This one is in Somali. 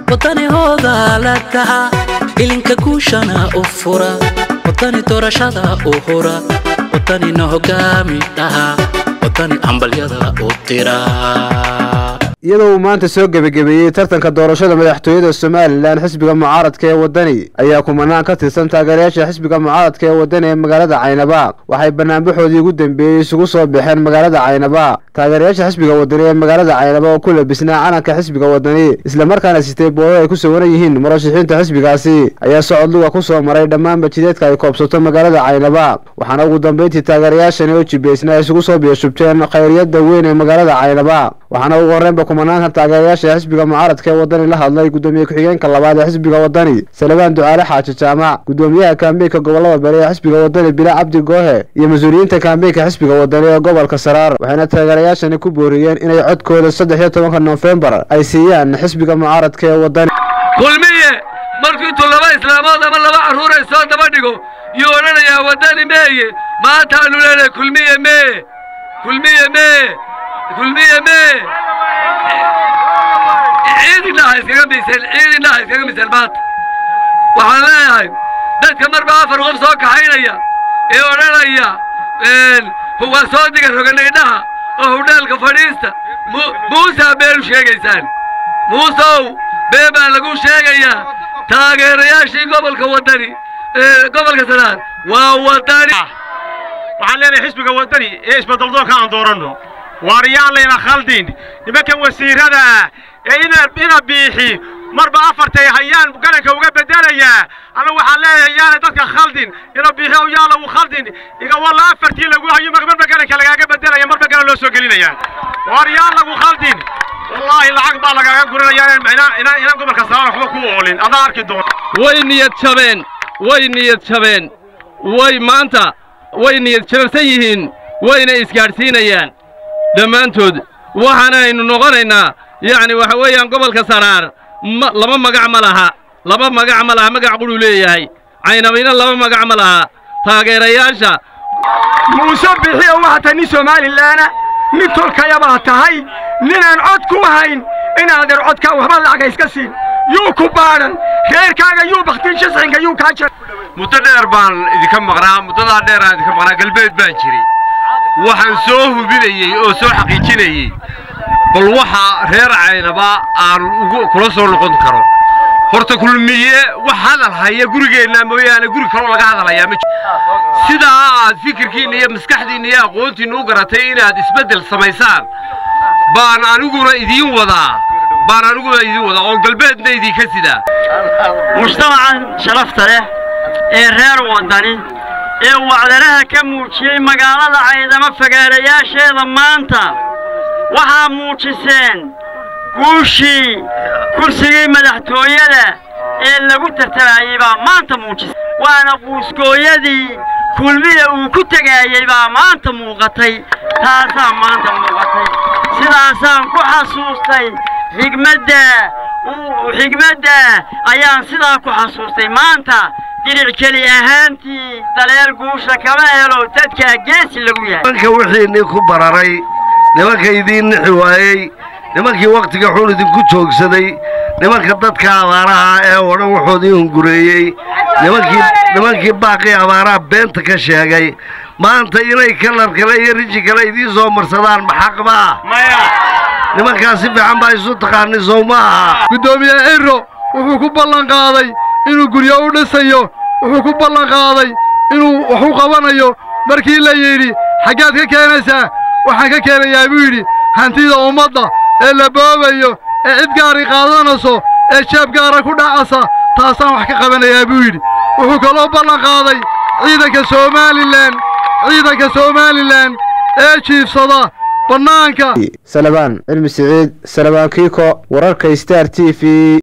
wadanihooda la kaca ilinka guushana u fura wadani doorashada u hura wadanina hogaami dhaha wadani hambalyada u dira iyadoo uu maanta soo gebagabeeyey tartanka doorashada madaxtooyada somalilan xisbiga mucaaradka ee wadani ayaa kumanaan ka tirsan taageerayaasha xisbiga mucaaradka ee wadani ee magaalada caynaba waxay banaanbaxoodii ugu dambeeyey isugu soo baxeen magaalada caynaba taageerayaasha xisbiga wadani ee magaalada caynaba oo ku labisnaa calanka xisbiga wadani islamarkaana sitay boodo ay ku sawiran yihiin murashaxiinta xisbigaasi ayaa socod luga ku soo maray dhammaan bajideedka ay koobsato magaalada caynaba waxaana ugu dambeyntii taageerayaashani oo jibaysna isugu soo biyashubteen khayriyada weyn ee magaalada caynaba waxaana ugu horreynba kumanaanka taageerayaasha xisbiga mucaaradka ee wadani la hadlay gudoomiye ku-xigeenka labaad ee xisbiga wadani salebaan ducaale xaaji jaamac gudoomiyaha kaambeynka gobolada bari ee xisbiga wadani bila cabdi goohe iyo mas-uuliyiinta kaambeynka xisbiga wadani ee gobolka saraar waxayna taageerayaashani ku booriyeen inay codkooda saddex iyo tobanka noofembar ay siiyaan xisbiga mucaaradka ee wadani kulmiye markuu intuu laba islaamood ama laba carruur ay soo daba dhigo yuu odhanayaa waddani meeye maantaanu leenahay kulmiye mee kulmiye mee kulmiye mee ciidina ha iskaga miiseen ciidina ha iskaga miiseen maanta waxaan leeyahay dadka marba afar qof soo kaxaynaya ee odhanaya waa soo diga roganagdhaha oo hudheelka fadhiista muusaa beenu sheegaysaan muusow bee baa lagu sheegayaa taageerayaashii gobolka wadani gobolka sanaad waa wadani waxaan leenahay xisbiga wadani ee isbeddeldoonka aan dooranno waariyaan layna khaldin nimankan wasiirada ee ina biixi marba afartay hayaan garanka uga bedelayaa anigu waxaan leeyahay yaana dadka khaldin ina biixi ow yaa lagu khaldin iga walla afartii lagu hayo marba garanka lagaaga bedelaya marba garan loo soo gelinaya waariyaan lagu khaldin wallaahi lacag baa lagaaga gurinaya inaan gobolka saraar waxba ku oolin adaa arki doona way niyad jabeen way niyad jabeen way maanta way niyad jabsan yihiin wayna isgaadhsiinayaan dhammaantood waxaana aynu noqonaynaa yacni waxa weeyaan gobolka saraar laba magac ma laha laba magac ma laha magac qudhuu leeyahay caynabina laba magac ma laha taageerayaasha muuse bixiyo waxaa tahay nin somalilaana nin tolkayabaa tahay ninaan cod ku hayn inaadeer codkaa waxba lacaga iska siin yuu ku baadhan reerkaaga yuu baktin shisxinka yuu kaa jir muddo dheer baan idinka maqnaa muddadaa dheer aan idinka maqnaa galbeed baan jiray waxaan soo hubinayey oo soo xaqiijinayey bal waxa reer caynaba aan ugu kula soo noqon karo horta kulmiye wax hadal haya gurigeenna mooyaane guri kaloo laga hadalhayaa ma jiro sidaa aad fikirkiinna iyo maskaxdiinna iyo aqoontiinna u garatay inaad isbeddel samaysaan baan aniguna idiin wadaa baan aniguna idiin wadaa oo galbeedna idinka sidaa mujtamacan sharafta leh ee reer waddani ee wacdanaha ka muujiyey magaalada caydamo fagaarayaasheeda maanta waxaa muujiseen guushii kursigii madaxtooyada ee lagu tartamayey baa maanta muujisay waana quusgooyadii kulmiya uu ku tegaayey baa maanta muuqatay taasaa maanta muuqatay sidaasaan ku xasuustay xigmadda xigmadda ayaan sidaa ku xasuustay maanta diric keli ahaantii daleel guusha kama helo dadkaa geesi lagu yahay nimanka wixiinii ku bararay nimanka idiin nixi waayey nimankii wakhtiga xun idinku joogsaday nimanka dadka abaaraha ee oo dhan wuxoodii hungureeyey nimankii nimankii baaqii abaaraha beenta ka sheegay maanta inay kalar kale iyo riji kale idiin soo marsadaan maxaqba ah nimankaas si fiican baa isu taqaani sow ma aha guddoomiye ciro wuxuu ku ballan qaaday inuu guryo u dhisayo wuxuu ku ballan qaaday inuu wax u qabanayo markii la yidhi xaggaad ka keenaysaa waxaan ka keenayaa buu yidhi hantida ummadda ee la boobayo ee cid gaari qaadanayso ee jeeb gaara ku dhacasa taasaan wax ka qabanayaa buu yidhi wuxuu kaloo ballan qaaday ciidanka somalilan ciidanka somalilan ee jiifsada bannaanka salabaan cilmi siciid salabaan kiiko wararka star t v